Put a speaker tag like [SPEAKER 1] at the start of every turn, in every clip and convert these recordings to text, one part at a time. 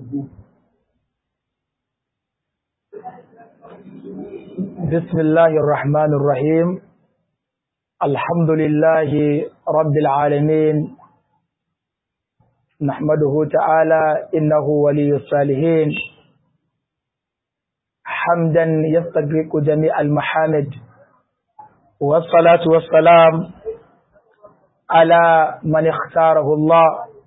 [SPEAKER 1] بسم الله الرحمن الرحيم الحمد لله رب العالمين نحمده تعالى إنه ولي الصالحين حمدا يستغرق جميع المحامد والصلاة والسلام على من اختاره الله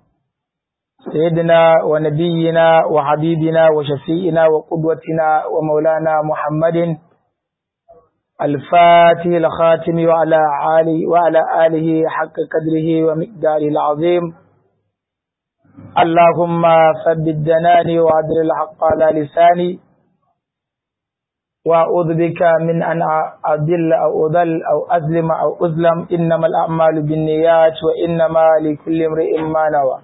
[SPEAKER 1] سيدنا ونبينا وحبيبنا وشفيئنا وقدوتنا ومولانا محمد الفاتح الخاتم وعلى آله وعلى آله حق قدره ومقداره العظيم اللهم ثبت جناني وعدل الحق على لساني وأعوذ بك من أن أضل أو أضل أو أظلم أو أظلم إنما الأعمال بالنيات وإنما لكل امرئ ما نوى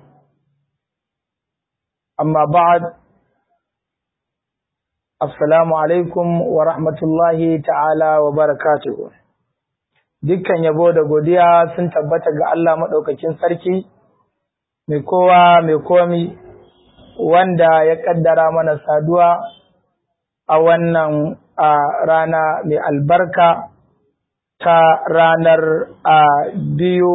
[SPEAKER 1] amma ba'ad assalamu alaikum wa rahmatullahi ta'ala wa barakatuhu dukkan yabo da godiya sun tabbata ga Allah maɗaukakin sarki mai kowa mai komi wanda ya ƙaddara mana saduwa a wannan rana mai albarka ta ranar biyu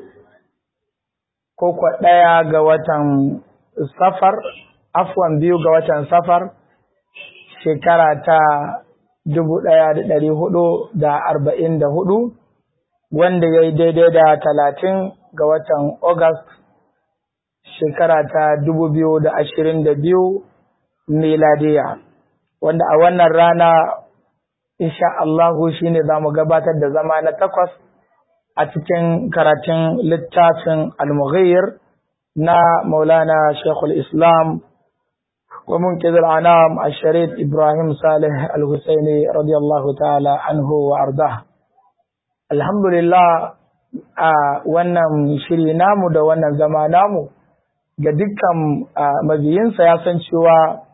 [SPEAKER 1] ko kwa ɗaya ga watan safar afwan biyu ga watan safar shekara ta dubu ɗaya da ɗari hudu da arba'in da hudu wanda ya yi daidai da talatin ga watan August shekara ta dubu biyu da ashirin da biyu miladiya wanda a wannan rana insha Allahu shine za mu gabatar da zama na takwas a cikin karatun littafin al-mughir na Maulana Sheikhul Islam wa munqidh al-anam al-Sharif Ibrahim Saleh Al-Husaini radiyallahu ta'ala anhu wa ardah. Alhamdulillah a wannan shiri namu da wannan zama namu ga dukkan mabiyinsa ya san cewa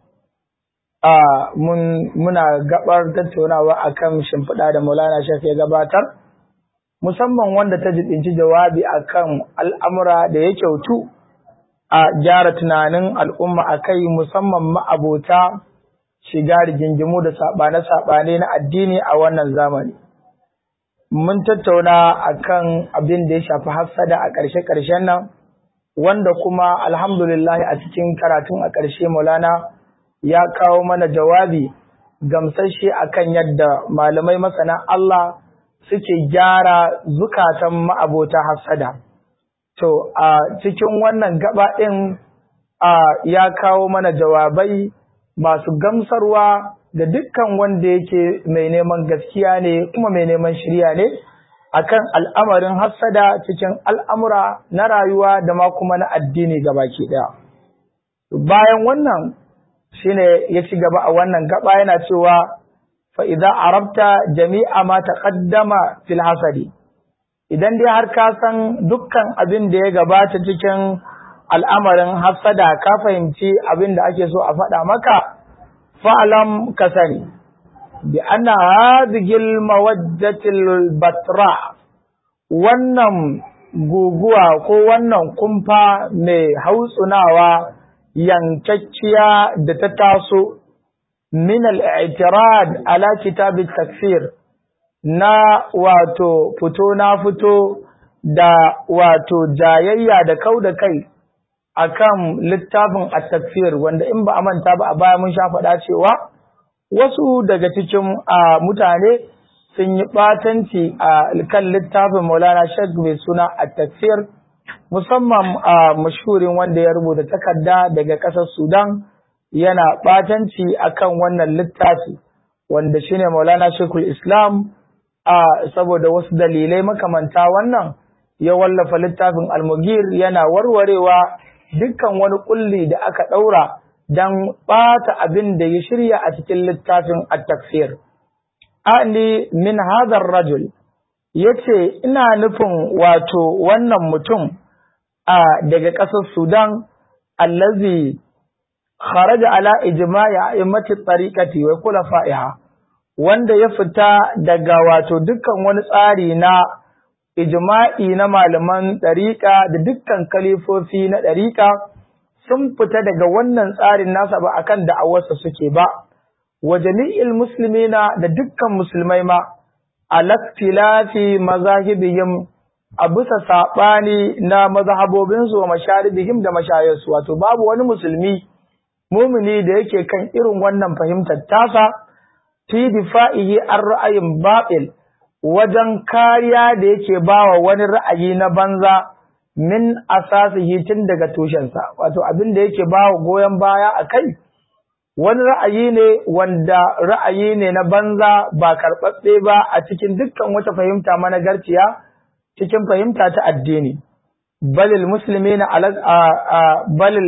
[SPEAKER 1] mun muna gabar tattaunawa akan shimfiɗa da Maulana Sheikh ya gabatar musamman wanda ta jibinci jawabi akan al'amura da ya kyautu a gyara tunanin al'umma a kai musamman ma'abota shiga rigingimu da saɓane-saɓane na addini a wannan zamani. Mun tattauna a kan abin da ya shafi hassada a ƙarshe-ƙarshen nan, wanda kuma alhamdulillah a cikin karatun a ƙarshe Maulana ya kawo mana jawabi gamsashe a kan yadda malamai masana Allah suke gyara zukatan ma'abota hassada. To, a cikin wannan gaba ɗin ya kawo mana jawabai masu gamsarwa da dukkan wanda yake mai neman gaskiya ne kuma mai neman shirya ne akan al'amarin hassada cikin al'amura na rayuwa da ma kuma na addini gabaki ɗaya. Bayan wannan shine ya ci gaba a wannan gaba yana cewa fa'iza arabta jami'a ma taƙaddama fil hasadi. idan dai har ka san dukkan abin da ya gabata cikin al'amarin hafsada ka fahimci abin da ake so a faɗa maka fa'alam ka sani bi ana hadigil mawajjatil batra wannan guguwa ko wannan kumfa mai hautsunawa yankakkiya da ta taso min al'itirad ala kitabit takfir na wato fito na fito da wato jayayya da kau da kai akan littafin at-takfir wanda in ba a manta ba a baya mun sha faɗa cewa wasu daga cikin mutane sun yi ɓatanci a kan littafin Maulana Sheikh mai suna at-takfir musamman a mashhurin wanda ya rubuta takarda daga ƙasar Sudan yana ɓatanci akan wannan littafi wanda shine Maulana Sheikhul Islam a saboda wasu dalilai makamanta wannan ya wallafa littafin almugir yana warwarewa dukkan wani kulli da aka ɗaura don ɓata abin da ya shirya a cikin littafin at-takfir ali min hadar rajul yace ina nufin wato wannan mutum a daga ƙasar Sudan allazi kharaja ala ijma'i a'immati tariqati wa khulafa'iha wanda ya fita daga wato dukkan wani tsari na ijma'i na malaman ɗariƙa da dukkan kalifofi na ɗariƙa sun fita daga wannan tsarin nasa ba akan da'awarsa suke ba wa jami'il muslimina da dukkan musulmai ma alaktilafi mazahibihim a bisa saɓani na mazhabobinsu wa masharibihim da mashayarsu wato babu wani musulmi mumini da yake kan irin wannan fahimtar tasa fi difa'ihi an ra'ayin batil wajen kariya da yake bawa wani ra'ayi na banza min asasihi tun daga tushensa wato abin da yake bawa goyon baya a kai wani ra'ayi ne wanda ra'ayi ne na banza ba karɓaɓɓe ba a cikin dukkan wata fahimta managarciya cikin fahimta ta addini balil musulmi na balil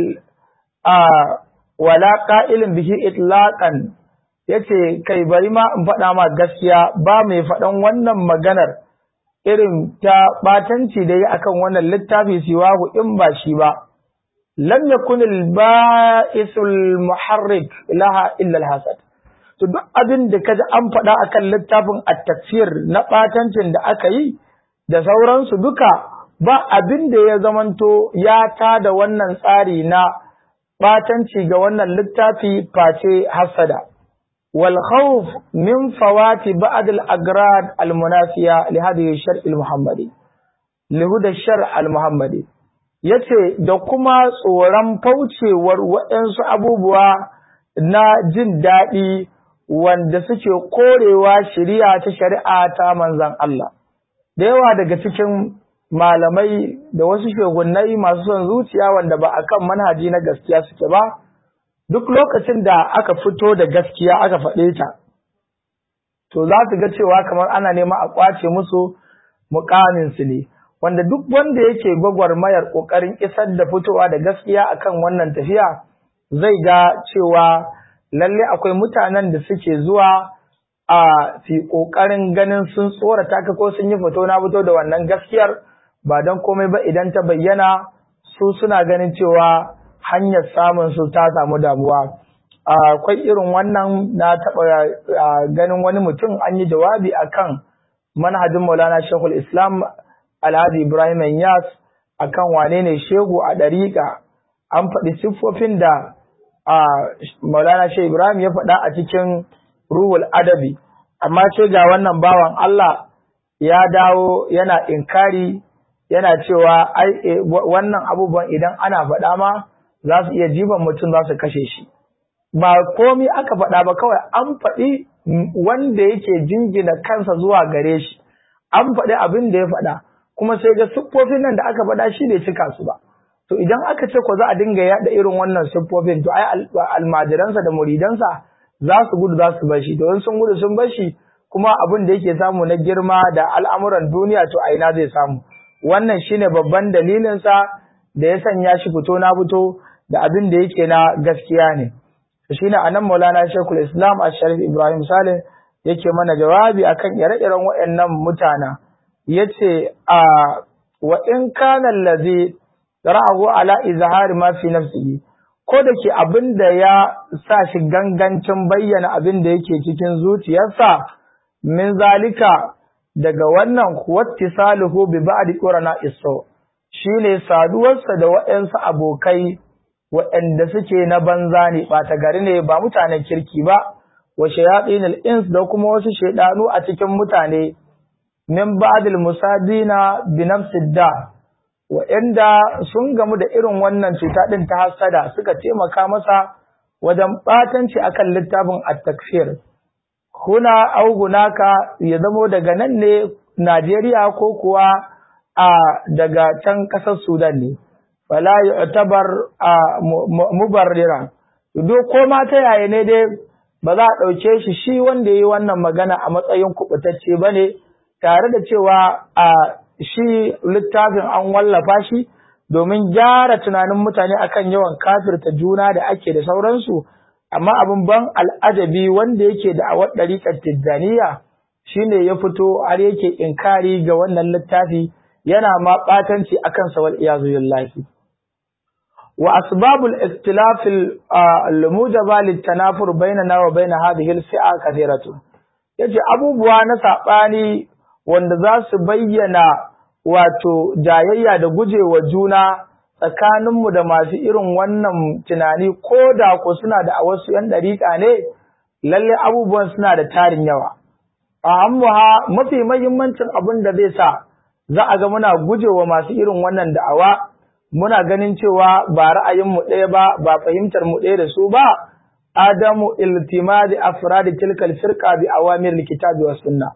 [SPEAKER 1] wala ƙa'ilin bihi itlaqan yace kai bari ma in faɗa ma gaskiya ba mai faɗan wannan maganar irin ta ɓatanci da yi akan wannan littafi siwahu in ba shi ba lam yakun al-ba'isul muharrik laha illa al-hasad to duk abin da kaji an faɗa akan littafin at-tafsir na ɓatancin da aka yi da sauransu duka ba abin da ya zamanto ya tada wannan tsari na ɓatanci ga wannan littafi face hasada wal khawf min fawati ba'd al agrad al munafiya li hadhihi shar al muhammadi li huda shar al muhammadi yace da kuma tsoron faucewar waɗansu abubuwa na jin daɗi wanda suke korewa shari'a ta shari'a ta manzon Allah da yawa daga cikin malamai da wasu shugunnai masu son zuciya wanda ba akan manhaji na gaskiya suke ba duk lokacin da aka fito da gaskiya aka faɗe ta to za su ga cewa kamar ana nema a kwace musu mukamin su ne wanda duk wanda yake gwagwarmayar kokarin isar da fitowa da gaskiya akan wannan tafiya zai ga cewa lalle akwai mutanen da suke zuwa a fi ƙoƙarin ganin sun tsorata ka ko sun yi fito na fito da wannan gaskiyar ba don komai ba idan ta bayyana su suna ganin cewa hanyar samun su ta samu damuwa akwai irin wannan na taɓa ganin wani mutum an yi jawabi akan manhajin maulana shekul islam alhaji ibrahim yas akan wane ne shegu a ɗariƙa an faɗi siffofin da maulana shekul ibrahim ya faɗa a cikin ruhul adabi amma ce ga wannan bawan Allah ya dawo yana inkari yana cewa ai wannan abubuwan idan ana faɗa ma za su iya jiban mutum za su kashe shi ba komi aka faɗa ba kawai an faɗi wanda yake jingina kansa zuwa gare shi an faɗi abin da ya faɗa kuma sai ga siffofin nan da aka faɗa shi bai cika su ba to idan aka ce ko za a dinga yaɗa irin wannan siffofin to ai almajiransa da muridansa za su gudu za su bashi to in sun gudu sun bashi kuma abin da yake samu na girma da al'amuran duniya to a ina zai samu wannan shine babban dalilin sa da ya sanya shi fito na fito da abin da yake na gaskiya ne shine anan Maulana Sheikhul Islam Asharif Ibrahim Saleh yake mana jawabi akan ire-iren waɗannan mutana yace a wa in kana allazi ra'ahu ala izhari ma fi nafsihi ko da ke abin da ya sa shi gangancin bayyana abin da yake cikin zuciyarsa min zalika daga wannan wattisaluhu bi ba'di qurana iso shine saduwarsa da waɗansu abokai waɗanda suke na banza ne ɓata gari ne ba mutanen kirki ba wa shayatinul ins da kuma wasu shaidanu a cikin mutane min ba'dil musadina bi nafsid da waɗanda sun gamu da irin wannan cuta ɗin ta hasada suka taimaka masa wajen ɓatanci akan littafin at-takfir kuna au hunaka ya zamo daga nan ne Najeriya ko kuwa a daga can ƙasar Sudan ne fala yu'tabar mubarrira do ko ma ta yaya ne dai ba za a ɗauke shi shi wanda yayi wannan magana a matsayin kubutacce bane tare da cewa a shi littafin an wallafa shi domin gyara tunanin mutane akan yawan kafirta juna da ake da sauransu amma abin ban al'ajabi wanda yake da awar ɗariƙar tijjaniya shine ya fito har yake inkari ga wannan littafi yana ma ɓatanci akan sa wal iyazu billahi wa asbabul ikhtilaf al mujaba lit tanafur bainana wa bain hadhihi al fi'a kathiratu yace abubuwa na sabani wanda za su bayyana wato jayayya da gujewa juna tsakaninmu da masu irin wannan tunani ko da ko suna da a wasu ‘yan ɗariƙa ne, lalle abubuwan suna da tarin yawa. A ha mafi mahimmancin abin da zai sa za a ga muna gujewa masu irin wannan da'awa, muna ganin cewa ba ra'ayinmu ɗaya ba, ba fahimtar mu ɗaya da su ba, Adamu iltimadi afradi tilkal firqa bi awamir kitabi was sunna.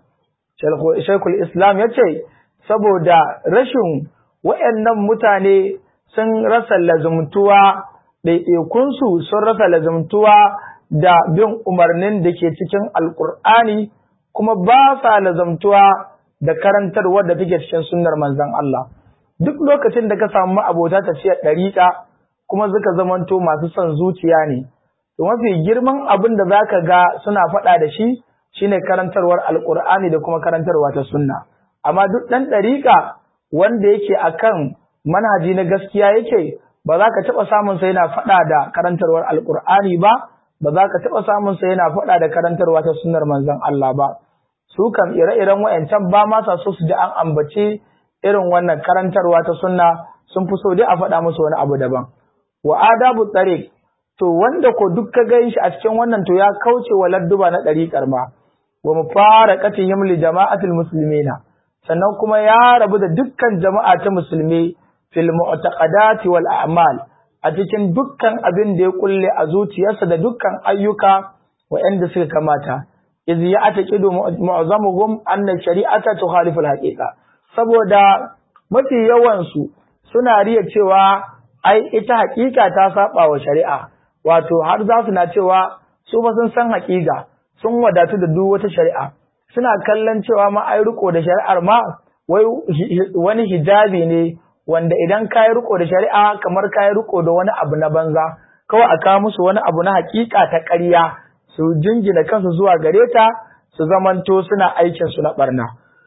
[SPEAKER 1] Shaykhul Islam yace saboda rashin wayannan mutane sun rasa lazumtuwa ɗaiɗaikunsu sun rasa lazumtuwa da bin umarnin da ke cikin alƙur'ani kuma ba sa lazumtuwa da karantarwar da take cikin sunnar manzon Allah duk lokacin da ka samu abota tafiyar ɗariƙa kuma suka zamanto masu son zuciya ne to mafi girman abin da zaka ga suna faɗa da shi shine karantarwar alƙur'ani da kuma karantarwa ta sunna amma duk ɗan ɗariƙa wanda yake akan manhaji na gaskiya yake ba za ka taɓa samun sa yana faɗa da karantarwar alƙur'ani ba ba za ka taɓa samun sa yana faɗa da karantarwa ta sunnar manzon Allah ba su kam ire-iren wayancan ba ma sa so su ji an ambace irin wannan karantarwa ta sunna sun fi so dai a faɗa musu wani abu daban wa adabu tariq to wanda ko duk ka gan shi a cikin wannan to ya kauce wa ladduba na ɗariƙar ma wa mufaraqatihim li jama'atil muslimina sannan kuma ya rabu da dukkan jama'a ta musulmi fil mu'taqadati wal a'mal a cikin dukkan abin da ya kulle a zuciyarsa da dukkan ayyuka waɗanda suka kamata iz ya ataqidu mu'azzamuhum anna shari'ata tukhalifu al-haqiqa saboda mafi yawan su suna riya cewa ai ita haƙiƙa ta saba wa shari'a wato har za su na cewa su ba sun san haƙiƙa sun wadatu da duk wata shari'a suna kallon cewa ma ai riko da shari'ar ma wai wani hijabi ne wanda idan ka yi riko da shari'a kamar ka yi riko da wani abu na banza kawai a kawo musu wani abu na hakika ta ƙarya su jingina kansu zuwa gare ta su zamanto suna aikin su na barna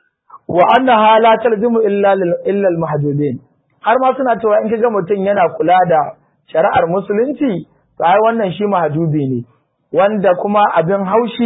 [SPEAKER 1] wa annaha la talzimu illa illa al har ma suna cewa in kaga mutum yana kula da shari'ar musulunci to ai wannan shi mahjubi ne wanda kuma abin haushi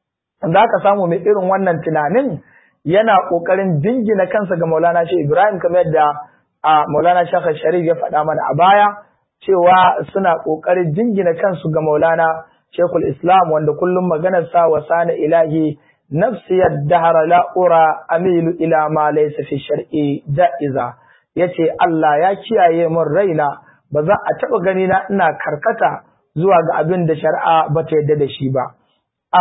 [SPEAKER 1] zaka samu mai irin wannan tunanin yana kokarin jingina kansa ga Maulana Shehu Ibrahim kamar yadda a Maulana Shaka Sharif ya faɗa mana a baya cewa suna ƙoƙarin jingina kansu ga Maulana Shekul Islam wanda kullum maganar sa wa sana ilahi nafsi yaddahara la ura amilu ila ma laysa fi shar'i ja'iza yace Allah ya kiyaye min raina ba za a taɓa gani na ina karkata zuwa ga abin da shari'a ba ta yadda da shi ba a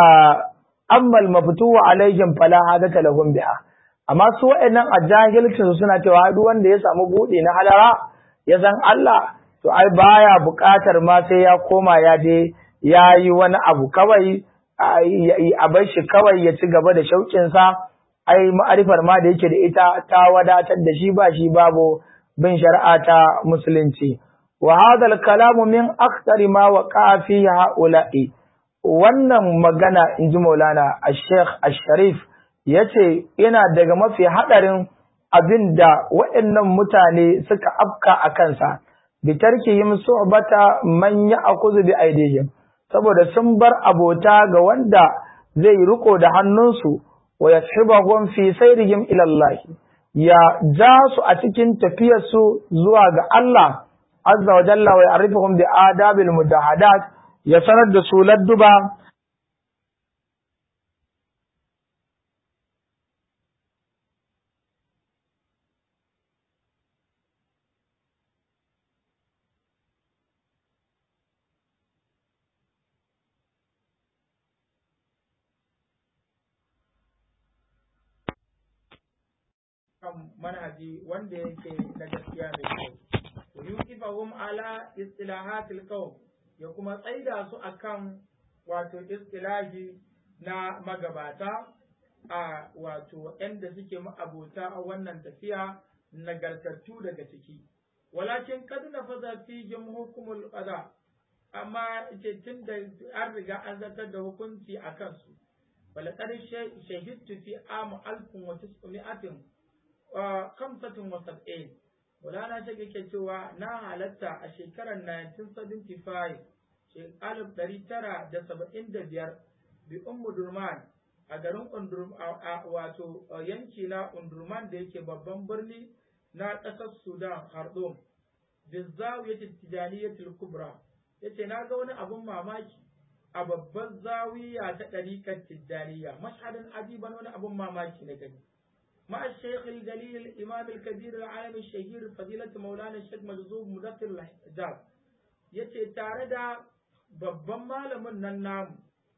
[SPEAKER 1] amma al-maftuwa alaihim fala hadata lahum biha amma su waɗannan a jahilcin suna cewa duk wanda ya samu buɗe na halara ya san Allah to ai baya buƙatar ma sai ya koma ya je ya yi wani abu kawai a bar shi kawai ya ci gaba da shauƙinsa ai ma'arifar ma da yake da ita ta wadatar da shi ba shi babu bin shari'a ta musulunci wa hadha kalamu min akthari ma waqa fi haula'i wannan magana inji Maulana Sheikh Asharif ya ce yana daga mafi haɗarin abin da waɗannan mutane suka afka a kansa, bitarki yi su'bata man ya akuzu bi aidihim saboda sun bar abota ga wanda zai riko da hannunsu wa yashibahum fi sayrihim ila Allah ya ja su a cikin tafiyarsu zuwa ga Allah azza wa jalla wa ya'rifuhum bi adabil mudahadat ya sanar da su ladduba kan manhaji wanda yake na gaskiya mai kyau wa yuqifahum ala istilahatil qawm ya kuma tsaida su akan wato istilahi na magabata a wato waɗanda suke ma'abota a wannan tafiya nagartattu daga ciki walakin kad nafaza fihim hukumul qada amma ce tun da an riga an zartar da hukunci a kansu walaqad shahidtu fi am alfun wa tis'umi'atin kamsatin wa sab'in Maulana Sheikh yake cewa na halatta a shekarar 1975 alif ɗari tara da saba'in da biyar bi ummu durman a garin wato yanki na undurman da yake babban birni na ƙasar sudan khartoum
[SPEAKER 2] bizawiyati tijaniyatul kubra yace na ga wani abun mamaki a babban zawiya ta ɗariƙar tijjaniya mashhadin ajiban wani abun mamaki na gani مع الشيخ الجليل الإمام الكبير العالم الشهير فضيلة مولانا الشيخ مجذوب مدثر الحجاب yace tare da babban malamin nan namu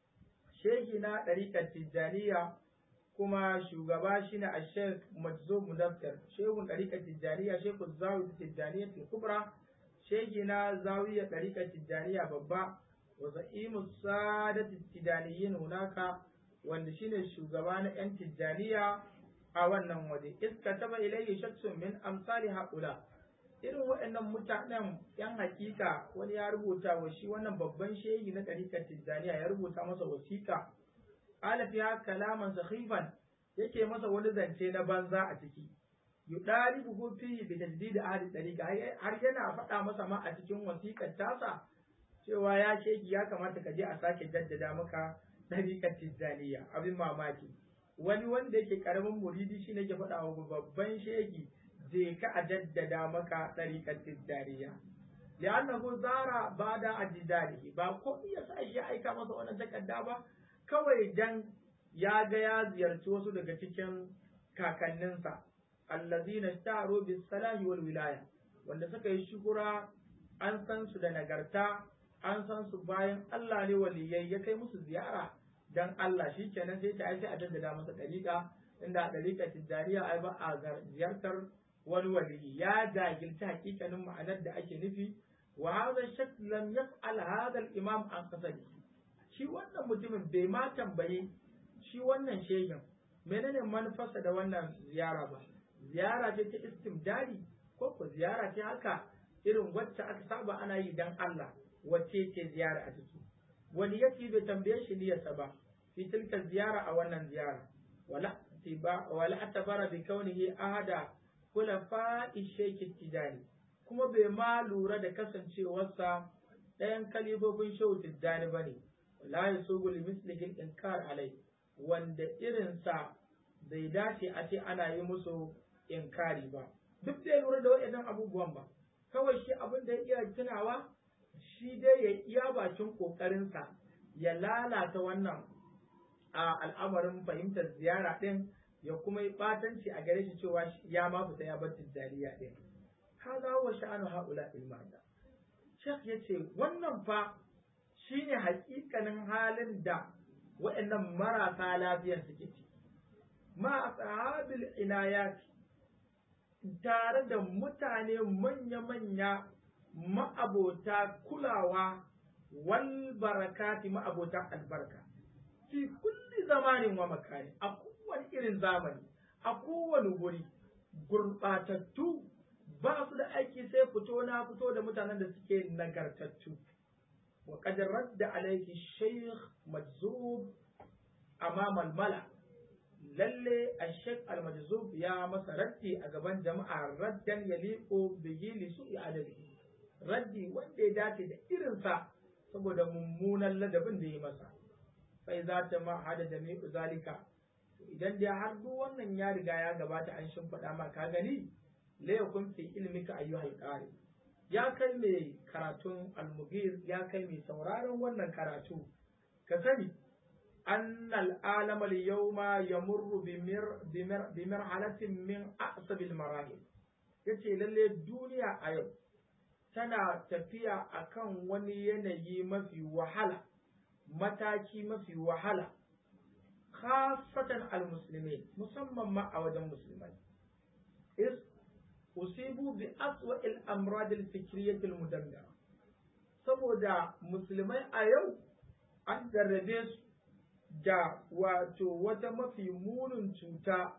[SPEAKER 2] shehi na ɗariƙar tijjaniya kuma shugaba shine a sheikh majzub mudaffir shehun ɗariƙar tijjaniya shehu zawi tijjaniya kubra shehi na zawiya ɗariƙar tijjaniya babba wa za'imu sadat tijjaniyin hunaka wanda shine shugaba na 'yan tijjaniya a wannan waje iska taba ilayhi shakhsun min amsali haula irin waɗannan mutanen yan hakika wani ya rubuta wa shi wannan babban shehi na ɗarikar tijjaniya ya rubuta masa wasiƙa ala fiha kalaman sakhifan yake masa wani zance na banza a ciki yudalibu fihi bi tajdid ahli ɗarika har yana faɗa masa ma a cikin wasiƙar tasa cewa ya shegi ya kamata ka je a sake jaddada maka ɗarikar tijjaniya abin mamaki wani wanda yake karamin muridi shi ne ke faɗa wa babban shegi je ka a jaddada maka ɗariƙar tijjaniya li'annahu zara bada ajdadihi ba ko iya sa ya aika masa wannan takarda ba kawai dan ya ga ya ziyarci wasu daga cikin kakanninsa allazina staru bis salahi wal wilaya wanda suka yi shukura an san su da nagarta an san su bayan Allah ne waliyai ya kai musu ziyara dan Allah shi kenan sai ta aiki a jaddada masa ɗariƙa inda a ɗariƙa tijjaniya ai ba a ziyartar wani waliyi ya jahilci hakikanin ma'anar da ake nufi wa hadha shak lam yas'al hadha al-imam an qasadi shi wannan mutumin bai ma tambayi shi wannan shehin menene manufarsa da wannan ziyara ba ziyara ce ta istimdari ko ko ziyara ce haka irin wacce aka saba ana yi dan Allah wacce ce ziyara a ciki wani yake bai tambaye shi niyyarsa ba fi tilka ziyara a wannan ziyara wala tiba wala atabara bi kaunihi ahada khulafa'i shaykh tijani kuma bai ma lura da kasancewarsa ɗayan kalibobin shehu tijjani ba ne la yasugu li mislihi inkar alai wanda irinsa bai dace a ce ana yi musu inkari ba duk da lura da waɗannan abubuwan ba kawai shi abin da ya iya tunawa shi dai ya iya bakin ƙoƙarinsa ya lalata wannan a al'amarin fahimtar ziyara ɗin ya kuma yi ɓatanci a gare shi cewa ya ma fita ya bar tijjaniya ɗin. Haza wa sha'anu haula ilmanda. Sheikh ya ce wannan fa shine hakikanin halin da waɗannan marasa lafiyar suke ciki. Ma ashabil inayati tare da mutane manya-manya ma'abota kulawa wal barakati ma'abota albarka fi kulli zamanin wa makani a kowane irin zamani a kowane guri gurɓatattu ba su da aiki sai fito na fito da mutanen da suke nagartattu wa qad radda alayhi shaykh majzub amama al-mala lalle ash-shaykh al-majzub ya masa raddi a gaban jama'a raddan yaliqu bihi li su'i adabi raddi wanda ya dace da irinsa saboda mummunan ladabin da ya masa sai za ta ma hada da mai zalika idan dai har duk wannan ya riga ya gabata an shimfiɗa ma ka gani la yakun fi ilmika ayyuhal qari ya kai mai karatun almugir ya kai mai sauraron wannan karatu ka sani أن العالم اليوم يمر بمر بمر بمرحلة من أعصب المراحل yace lalle duniya a yau tana tafiya akan wani yanayi mafi wahala mataki mafi wahala khasatan almuslimin musamman ma a wajen musulmai is usibu bi aswa al amrad al fikriyah al mudammira saboda musulmai a yau an jarrabe su da wato wata mafi munin cuta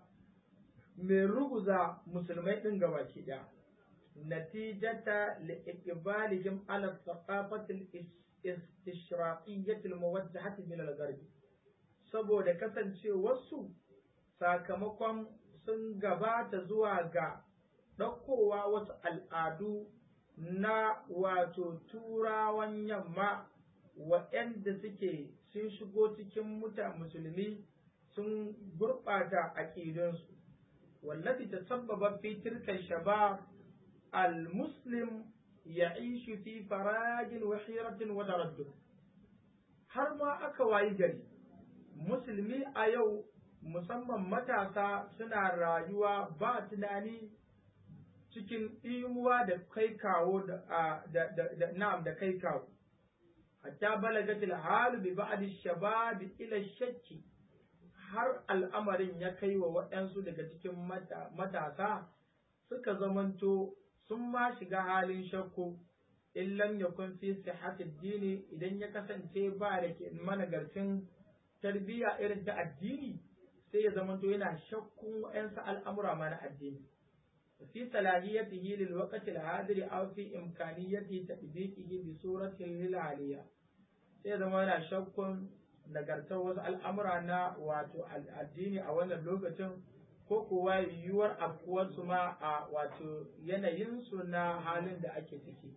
[SPEAKER 2] mai ruguza musulmai ɗin gabaki ɗaya natijata li'iqbalihim ala thaqafati al-istishraqiyyah al-muwajjahah min al-gharb saboda kasancewarsu sakamakon sun gabata zuwa ga ɗaukowa wasu al'adu na wato turawan yamma waɗanda suke sun shigo cikin muta musulmi sun gurɓata aƙidunsu wallafi ta sababa fi tilka shabab al-muslim ya'ishu fi farajin wa hiratin wa taraddud har ma aka wayi gari musulmi a yau musamman matasa suna rayuwa ba tunani cikin imuwa da kai kawo da na'am da kai kawo hatta balagat al-hal bi ba'd ash-shabab ila shakki har al'amarin ya kai wa waɗansu daga cikin matasa suka zamanto sun ma shiga halin shakku in lam yakun fi sihhati dini idan ya kasance ba da ke managarcin tarbiyya irin ta addini sai ya zamanto yana shakkun waɗansu al'amura ma na addini في صلاحيته للوقت الحاضر أو في إمكانيته تطبيقه بصورته للعالية sai zama yana shakkun nagartar wasu al'amura na wato addini a wannan lokacin ko kuwa yiwuwar afkuwarsu ma a wato yanayinsu na halin da ake ciki.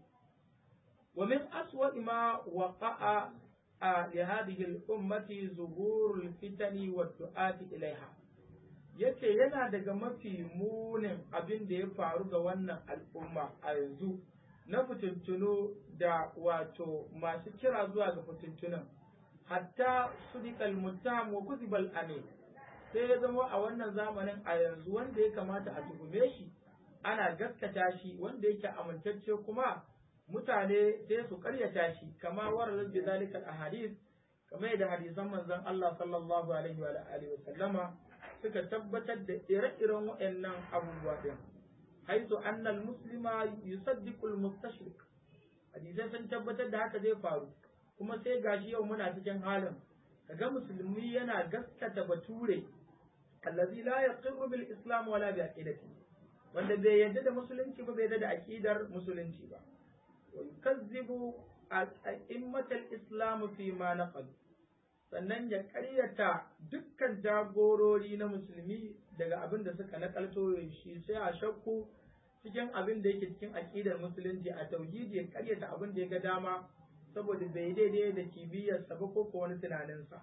[SPEAKER 2] wa min aswa ma waqa'a a li hadhihi al-ummati zuhurul fitani wa du'ati ilaiha yace yana daga mafi munin abin da ya faru ga wannan al'umma a yanzu na fitintunu da wato masu kira zuwa ga fitintunan hatta sudikal mutam wa kuzibal ane sai ya zama a wannan zamanin a yanzu wanda ya kamata a tuhume shi ana gaskata shi wanda yake amintacce kuma mutane sai su karyata shi kama warar bi zalika ahadith kamar yadda hadisan manzon Allah sallallahu alaihi wa alihi wa sallama suka tabbatar da ire-iren waɗannan abubuwa din haitu annal muslima yusaddiqu al-mustashrik hadisai sun tabbatar da haka zai faru kuma sai gashi yau muna cikin halin kaga musulmi yana gaskata bature allazi la yaqirru bil islam wala bi aqidati wanda bai yarda da musulunci ba bai yarda da aqidar musulunci ba wa yukazzibu a'immatal islam fi ma naqal sannan ya ƙaryata dukkan jagorori na musulmi daga abin da suka nakalto shi sai a shakku cikin abin da yake cikin aƙidar musulunci a tauhidi ya ƙaryata abin da ya ga dama saboda bai daidai da kibiyarsa ba ko ko wani tunaninsa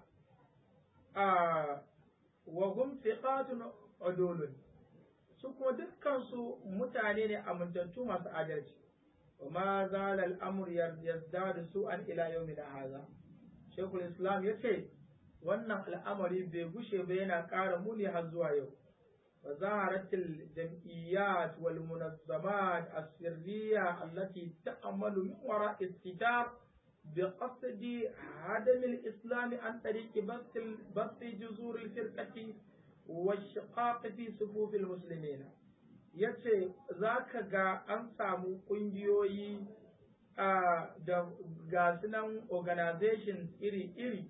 [SPEAKER 2] a wa hum thiqatun udulun su kuma dukkan su mutane ne amintattu masu adalci wa ma zala al-amr yazdadu su'an ila yawmin hadha Shekul Islam ya ce, Wannan al'amari bai gushe ba yana ƙara muni har zuwa yau. Wa zaharatil jam'iyyat wal munazzamat as-sirriya allati ta'amalu min wara istitar bi qasdi hadam al-islam an tariq bast bast juzur al-firqati wa shiqaq fi sufuf al-muslimin. Yace zaka ga an samu ƙungiyoyi da ga sunan organizations iri-iri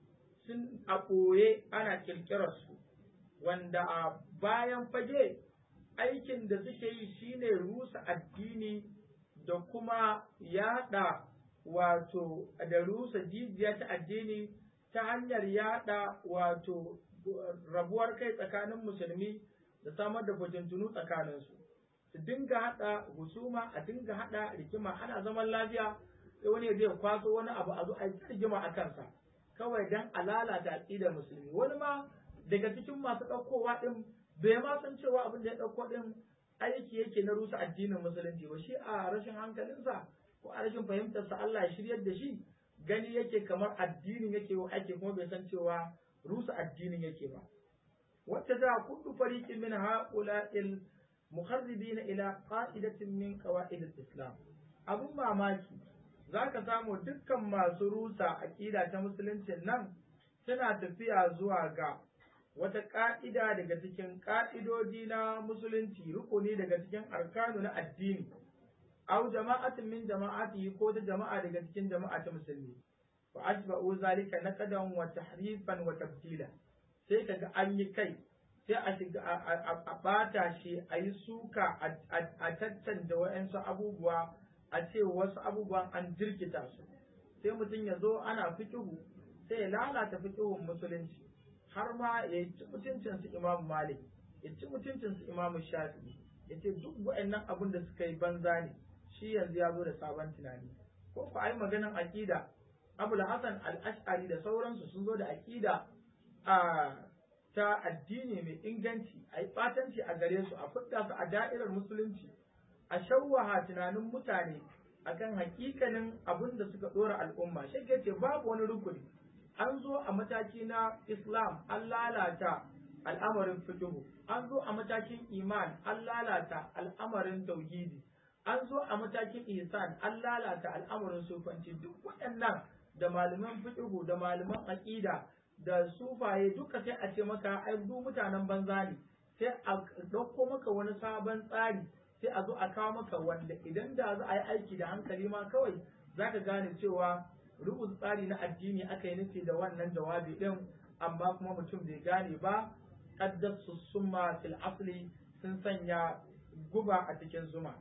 [SPEAKER 2] sun a ɓoye ana ƙirƙirar su wanda a bayan fage aikin da suke yi shine rusa addini da kuma yada wato da rusa jijiya ta addini ta hanyar yada wato rabuwar kai tsakanin musulmi da samar da fitintunu tsakaninsu su dinga haɗa husuma a dinga haɗa rigima ana zaman lafiya sai wani zai kwaso wani abu a zo a yi rigima a kansa kawai dan a lalata aqidar musulmi wani ma daga cikin masu ɗaukowa ɗin bai ma san cewa abin da ya ɗauko ɗin aiki yake na rusa addinin musulunci ba shi a rashin hankalinsa ko a rashin fahimtarsa Allah ya shiryar da shi gani yake kamar addinin yake wa ake kuma bai san cewa rusa addinin yake ba wacce za kullu fariqin min ha'ula'il مخربين إلى قاعدة من قواعد الإسلام abun mamaki za ka samu dukkan masu rusa aƙida ta musuluncin nan suna tafiya zuwa ga wata ƙa'ida daga cikin ƙa'idodi na musulunci rukuni daga cikin arkanu na addini au jama'atin min jama'ati ko ta jama'a daga cikin jama'a ta musulmi fa asba'u zalika naqadan wa tahrifan wa tabdila sai kaga an yi kai sai a shiga a bata shi a yi suka a tattanta wa'yansu abubuwa a ce wasu abubuwan an jirkita su sai mutum ya zo ana fikihu sai ya lalata fikihun musulunci har ma ya ci mutuncin su imamu malik ya ci mutuncin su imamu shafi ya ce duk wa'annan abin da suka yi banza ne shi yanzu ya zo da sabon tunani ko ku ai maganan aqida abul hasan al-ash'ari da sauransu sun zo da aqida a ta addini mai inganci a yi ɓatanci a gare su a fidda su a da'irar musulunci a shawwaha tunanin mutane akan hakikanin abin da suka dora al'umma shi ke ce babu wani rukuni an zo a mataki na islam an lalata al'amarin fiqhu an zo a matakin iman an lalata al'amarin tauhidi an zo a matakin ihsan an lalata al'amarin sufanci duk waɗannan da malaman fiqhu da malaman aqida da sufaye duka sai a ce maka ai duk mutanen banza ne sai a ɗauko maka wani sabon tsari sai a zo a kawo maka wanda idan da za a yi aiki da hankali ma kawai za ka gane cewa rubuta tsari na addini aka yi nufi da wannan jawabi ɗin amma kuma mutum bai gane ba qaddasu summa fil asli sun sanya guba a cikin zuma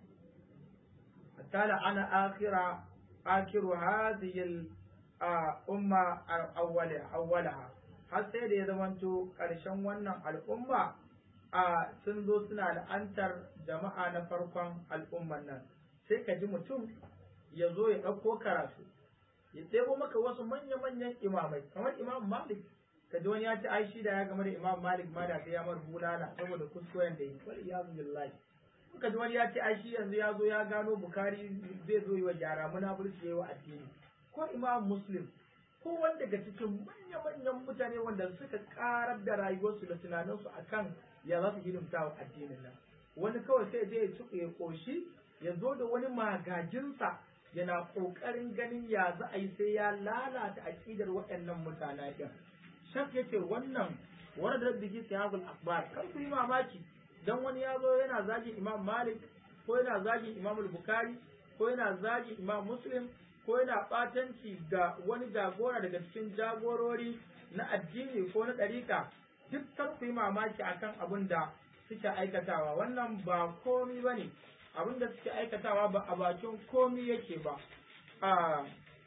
[SPEAKER 2] kala ana akhira akhiru hadhihi al umma awwalaha har sai da ya zamanto ƙarshen wannan al'umma a sun zo suna la'antar jama'a na farkon al'umman nan sai ka ji mutum ya zo ya ɗauko karatu ya ɗebo maka wasu manya-manyan imamai kamar imam malik ka ji wani ya ci ai shi da ya game da imam malik ma da sai ya mar bulala saboda kuskuren da yi wal iyazu billahi ka ji wani ya ce ai shi yanzu ya zo ya gano bukari zai zo yi wa gyara munafurci yayi wa addini ko imam muslim ko wanda daga cikin manya-manyan mutane wanda suka karar da rayuwarsu da tunaninsu akan ya za su hidimta wa addinin nan wani kawai sai zai ci ya koshi ya zo da wani magajinsa yana ƙoƙarin ganin ya za a yi sai ya lalata aƙidar waɗannan mutane ɗin shaf yace wannan wani da bigi sahabul akbar kar ku yi mamaki dan wani ya zo yana zagin imam malik ko yana zagin imam bukhari ko yana zagin imam muslim ko yana ɓatanci ga wani jagora daga cikin jagorori na addini ko na ɗariƙa duk kar ku yi mamaki akan abin da suke aikatawa wannan ba komi ba ne abin da suke aikatawa ba a bakin komi yake ba a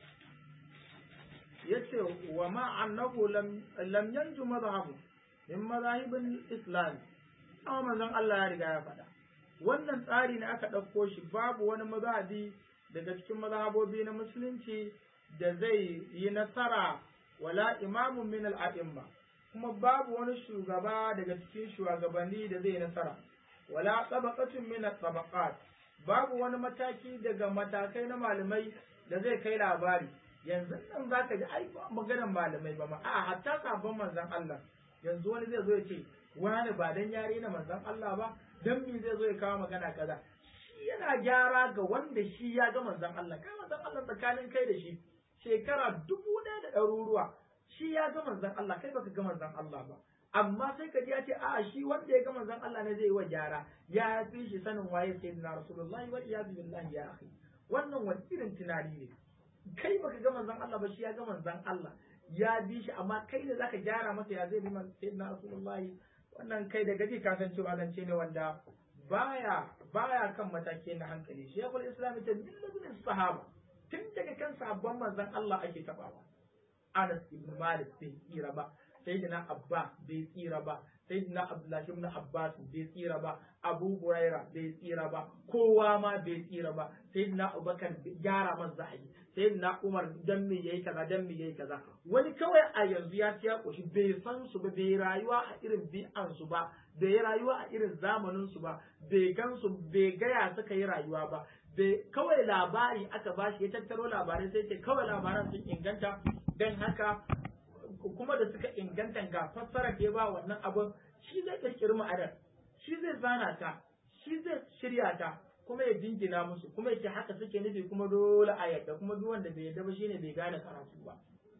[SPEAKER 2] yace wa ma annahu lam lam yanju madhhabu min madahibin islam amma manzon Allah ya riga ya faɗa wannan tsari ne aka ɗauko shi babu wani mazhabi daga cikin mazhabobi na musulunci da zai yi nasara wala imamun min al'a'imma kuma babu wani shugaba daga cikin shugabanni da zai nasara wala tabaqatun min tabaqat babu wani mataki daga matakai na malamai da zai kai labari yanzu nan zaka ji ai ba maganar malamai ba ma a hatta sabon manzon Allah yanzu wani zai zo ya ce wani ba dan yare na manzon Allah ba dan me zai zo ya kawo magana kaza shi yana gyara ga wanda shi ya ga manzon Allah kai manzon Allah tsakanin kai da shi shekara dubu ɗaya da ɗaruruwa shi ya ga manzon Allah kai baka ga manzon Allah ba amma sai ka ji ya ce a'a shi wanda ya ga manzon Allah ne zai yi wa gyara ya fi shi sanin waye sayyidina rasulullahi wa iyyazu billahi ya akhi wannan wani irin tunani ne kai baka ga manzon Allah ba shi ya ga manzon Allah ya bi shi amma kai ne zaka gyara masa ya zai bi sayyidina rasulullahi wannan kai da gaji ka san cewa zance ne wanda baya baya kan mataki na hankali shekul islam ta millazin sahaba tun daga kan sahabban manzon Allah ake tabawa Anas ibn Malik bai tsira ba Sayyidina Abba bai tsira ba Sayyidina Abdullah ibn Abbas bai tsira ba Abu Huraira bai tsira ba kowa ma bai tsira ba Sayyidina Abubakar gyara man za a yi Sayyidina Umar dan me yayi kaza dan me yayi kaza wani kawai a yanzu ya ci ya koshi bai san su ba bai rayuwa a irin bi'an su ba bai rayuwa a irin zamanin su ba bai gan su bai gaya suka yi rayuwa ba bai kawai labari aka bashi ya tattaro labarai sai ce kawai labaran sun inganta don haka kuma da suka inganta ga fassara da ya ba wannan abun shi zai kirkiri ma'anar shi zai zana ta shi zai shirya ta kuma ya dingina musu kuma yake haka suke nufi kuma dole a yadda kuma duk wanda bai yadda ba shine bai gane karatu ba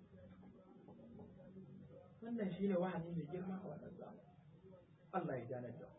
[SPEAKER 2] wannan shine wahani mai girma a wannan zamani Allah ya gane da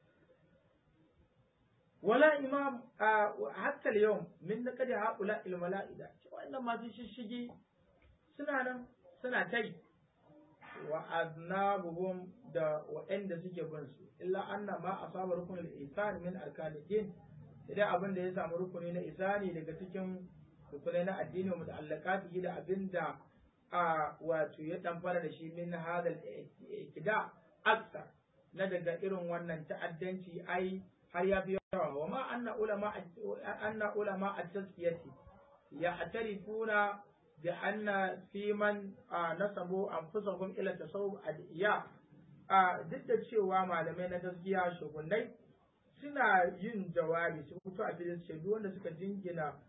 [SPEAKER 2] wala imam hatta al-yawm min naqdi haula al-mala'ida wannan masu shishigi suna nan suna tai wa aznabuhum da waɗanda suke bin su illa anna ma asaba rukun al-ihsan min arkan din idan abin da ya samu rukuni na isani daga cikin rukunai na addini wa muta'allaqati da abinda a wato ya damfara da shi min hadal ikida aksa na daga irin wannan ta'addanci ai har ya fi yawa wa ma anna ulama anna ulama at-tazkiyati ya'tarifuna bi anna fi man nasabu anfusahum ila tasawuf adiya a duk da cewa malamai na gaskiya shugunai suna yin jawabi su fito a filin ce duk wanda suka jingina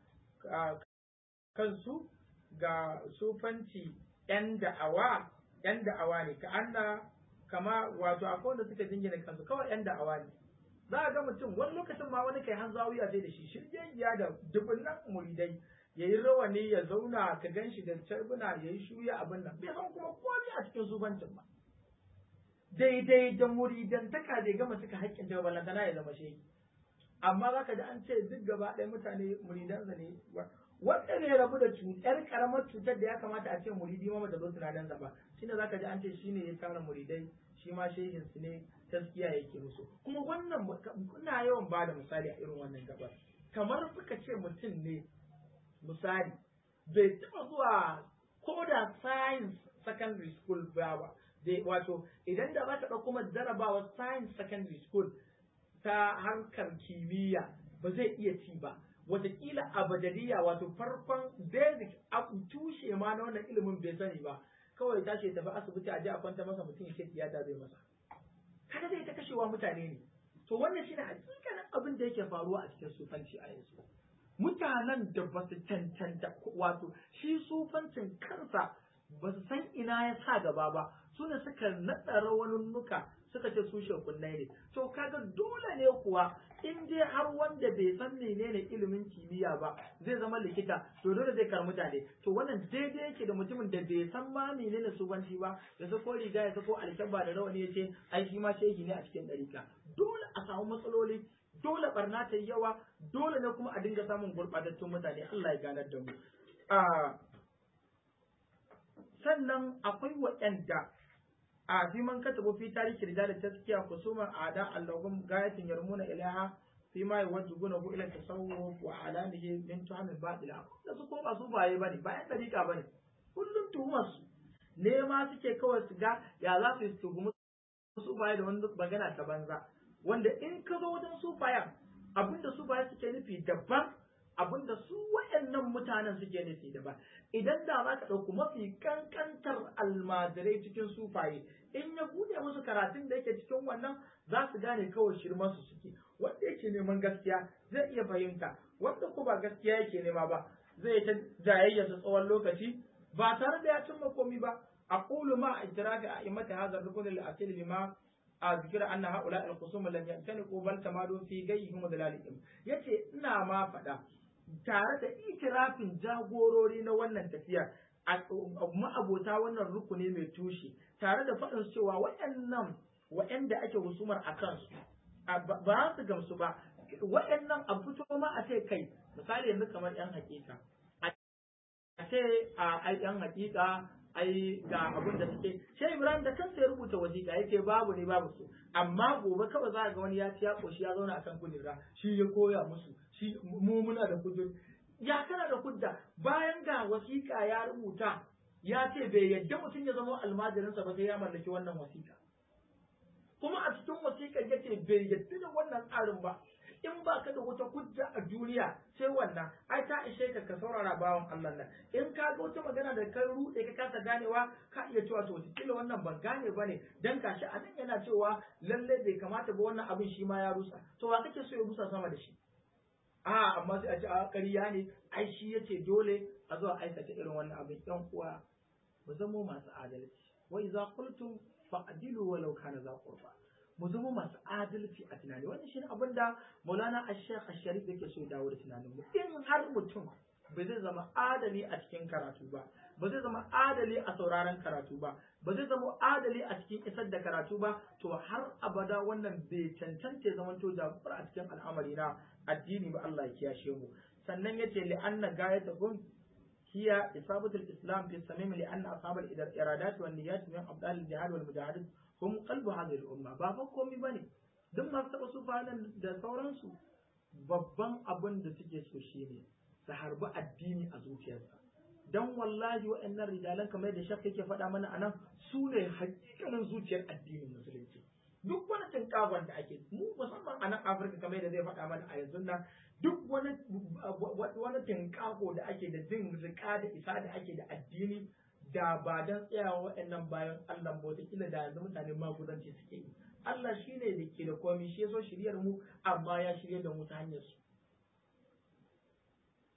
[SPEAKER 2] kansu ga sufanci ‘yan da'awa, ‘yan da'awa ne, ka anna kama wato akwai wanda suka jingina kansu kawai ‘yan da'awa ne. Za a ga mutum wani lokacin ma wani kai hanzawiya sai da shi shirgiyayya da dubunnan muridai ya yi rawani ya zauna ka gan shi da carbuna ya yi shuya abin nan bai san kuma komai a cikin sufancin ba. Daidai da muridantaka bai gama suka haƙƙin ta balantana ya zama shehi. Amma za ka ji an ce duk gaba ɗaya mutane muridansa ne wanda ne rabu da cutar karamar cutar da ya kamata a ce muridi ma da zo tunanin ba shine zaka ji an ce shine ya tara muridai shi ma shehin su ne taskiya yake musu kuma wannan kuna yawan ba da misali a irin wannan gabar kamar suka ce mutum ne misali bai taɓa zuwa ko da science secondary school ba ba wato idan da ba ta ɗauko kuma jarabawa science secondary school ta harkar kimiyya ba zai iya ci ba watakila abadaliya wato farkon basic tushe ma na wannan ilimin bai sani ba kawai tashi tafi asibiti a je a kwanta masa mutum yake tiyata zai masa kada zai ta kashewa mutane ne to wannan shine hakikanin abin da yake faruwa a cikin sufanci a yanzu mutanen da ba su cancanta wato shi sufancin kansa ba su san ina ya sa gaba ba su ne suka naɗa rawanunnuka suka ce su shekunnai ne to kaga dole ne kuwa in dai har wanda bai san menene ilimin kimiyya ba zai zama likita to dole zai kar mutane to wannan daidai yake da mutumin da bai san ma menene subanci ba ya sako riga ya sako alkyabba da rawani ya ce ai shi ma shehi ne a cikin ɗarika dole a samu matsaloli dole barna ta yi yawa dole ne kuma a dinga samun gurɓatattun mutane Allah ya ganar da mu sannan akwai waɗanda a fi man katabu fi tarihi rijal taskiya kusuman ada allahum gayatin yarmuna ilaha fi ma yuwajjibuna hu ila tasawuf wa alamihi min tuhamil batila da su ko ba su baye bane bayan dariƙa bane kullum tuhumar su ne ma suke kawai su ga ya za su tuhumi su baye da wani magana ta banza wanda in ka zo wajen su bayan abinda su baye suke nufi daban abinda su wayannan mutanen suke nufi daban idan da za ka ɗauki mafi kankantar almajirai cikin sufaye in ya buɗe musu karatun da yake cikin wannan za su gane kawai shirman su suke wanda yake neman gaskiya zai iya fahimta wanda ko ba gaskiya yake nema ba zai ta jayayya ta tsawon lokaci ba tare da ya cimma komi ba aqulu ma idraki a imati hadha rukun al-asil bima أذكر أن هؤلاء الخصوم لم يمتلكوا بل تمادوا في غيهم ودلالهم yace ina ma faɗa tare da itirafin jagorori na wannan tafiya ma'abota wannan rukuni mai tushe tare da faɗin cewa waɗannan waɗanda ake husumar a kansu ba su gamsu ba waɗannan a fito ma a ce kai misali yanzu kamar yan hakika a ce a yan hakika ai ga abin da suke sai Ibrahim da kansa ya rubuta wasiƙa yake babu ne babu su amma gobe kawai za ga wani ya ci ya koshi ya zauna akan kujera shi ya koya musu shi mu muna da kujera ya kana da kudda bayan ga wasiƙa ya rubuta ya ce bai yadda mutum ya zama almajirinsa ba sai ya mallaki wannan wasiƙa kuma a cikin wasiƙar yace bai yadda da wannan tsarin ba in ba ka da wata hujja a duniya sai wannan ai ta ishe ka ka saurara bawan Allah nan in ka ga wata magana da ka rude ka kasa ganewa ka iya cewa to kila wannan ban gane bane dan gashi a nan yana cewa lalle bai kamata ba wannan abin shi ma ya rusa to wa kake so ya rusa sama da shi a amma sai a ce a ƙarya ne ai shi yace dole a zo a aikata irin wannan abin ɗan uwa mu zamo masu adalci wa idza qultum fa'dilu walau kana za qurba mu zama masu adalci a tunani wannan shine abin da Maulana Ash-Sheikh Ash-Sharif yake so ya dawo da tunanin mu in har mutum ba zai zama adali a cikin karatu ba ba zai zama adali a sauraron karatu ba ba zai zama adali a cikin isar da karatu ba to har abada wannan bai cancanta ya zamanto jagora a cikin al'amari na addini ba Allah ya kiyashe mu sannan yace li anna gayatuhum hiya isabatul islam fi samim li anna ashabal iradat wan niyyat min abdal al-jihad wal mujahadin hum qalbu hadhihi al-umma ba fa komai bane duk masu taɓa su nan da sauransu babban abin da suke so shine su harbi addini a zuciyarsa dan wallahi waɗannan rijalan kamar da shakka yake faɗa mana anan su ne hakikanin zuciyar addinin musulunci duk wani tinkafon da ake mu musamman a nan afirka kamar da zai faɗa mana a yanzu nan duk wani wani tinkafo da ake da jin rika da isa da ake da addini da ba don tsayawa waɗannan bayan Allah ba wataƙila da yanzu mutane magudanci suke yi Allah shi ne da ke da komai shi ya so shiryar mu amma ya shirya da mu ta hanyar su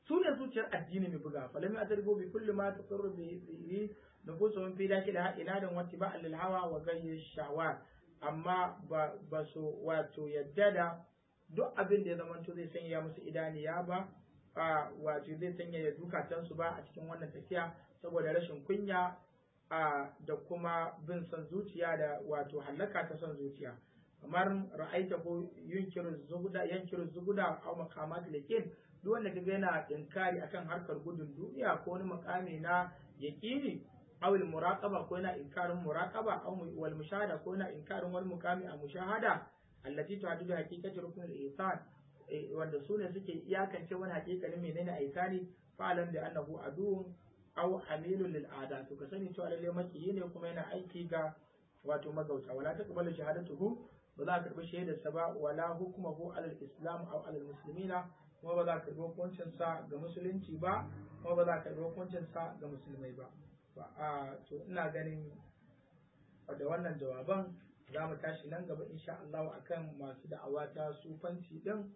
[SPEAKER 2] su ne zuciyar addini mai buga falam ya tarbo bi kulli ma tasarru bi bi nufusuhum fi dakila inadan wa tiba'an lil hawa wa ghayyi shawar amma ba ba su wato yadda da duk abin da ya zamanto zai sanya musu idaniya ba a wato zai sanya ya zukatansu ba a cikin wannan tafiya saboda rashin kunya a da kuma bin son zuciya da wato hallaka ta son zuciya kamar ra'aita ko yunkiru zuguda yankiru zuguda aw maqamat lakin duk wanda kaga yana inkari akan harkar gudun duniya ko wani makami na yaqini aw al muraqaba ko yana inkarin muraqaba aw wal mushahada ko yana inkarin wani mukami a mushahada allati tuhaddidu haqiqati rukn al ihsan wanda su ne suke iyakance wani haƙiƙanin menene ihsani fa'alan da annahu aduun aw hamilun lil ada to ka sani cewa lalle makiyi ne kuma yana aiki ga wato magauta wala taqbalu shahadatuhu ba za ka karbi shaidarsa ba wala hukmuhu alal islam aw alal muslimina kuma ba za ka karbi hukuncin sa ga musulunci ba kuma ba za ka karbi hukuncin sa ga musulmai ba to ina ganin da wannan jawaban za mu tashi nan gaba insha Allah akan masu da'awa ta sufanci din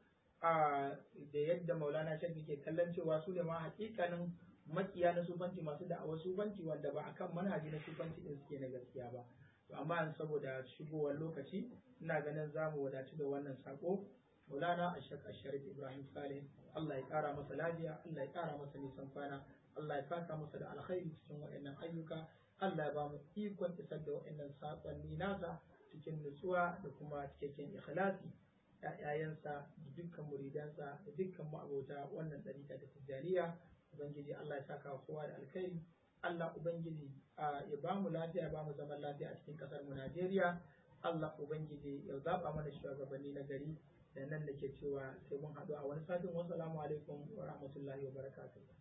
[SPEAKER 2] da yadda Maulana Shafi ke kallon cewa su ne ma hakikanin makiya na sufanci masu da'awar sufanci wanda ba akan manhaji na sufanci din suke na gaskiya ba to amma saboda shigowar lokaci ina ganin za mu wadaci da wannan sako Maulana Ashaq Asharif Ibrahim Saleh Allah ya kara masa lafiya Allah ya kara masa nisan kwana Allah ya saka masa da alkhairi cikin waɗannan ayyuka Allah ya ba mu ikon isar da waɗannan sakonni nasa cikin nutsuwa da kuma cikakken ikhlasi ‘ya'yayensa da dukkan muridansa da dukkan ma'abota wannan ɗarika da tijjaniya Ubangiji Allah ya saka kowa da alkhairi Allah Ubangiji ya ba mu lafiya ba mu zaman lafiya a cikin ƙasar mu Najeriya Allah Ubangiji ya zaɓa mana shugabanni na gari da nan da ke cewa sai mun haɗu a wani satin wasu alaikum wa rahmatullahi wa barakatuh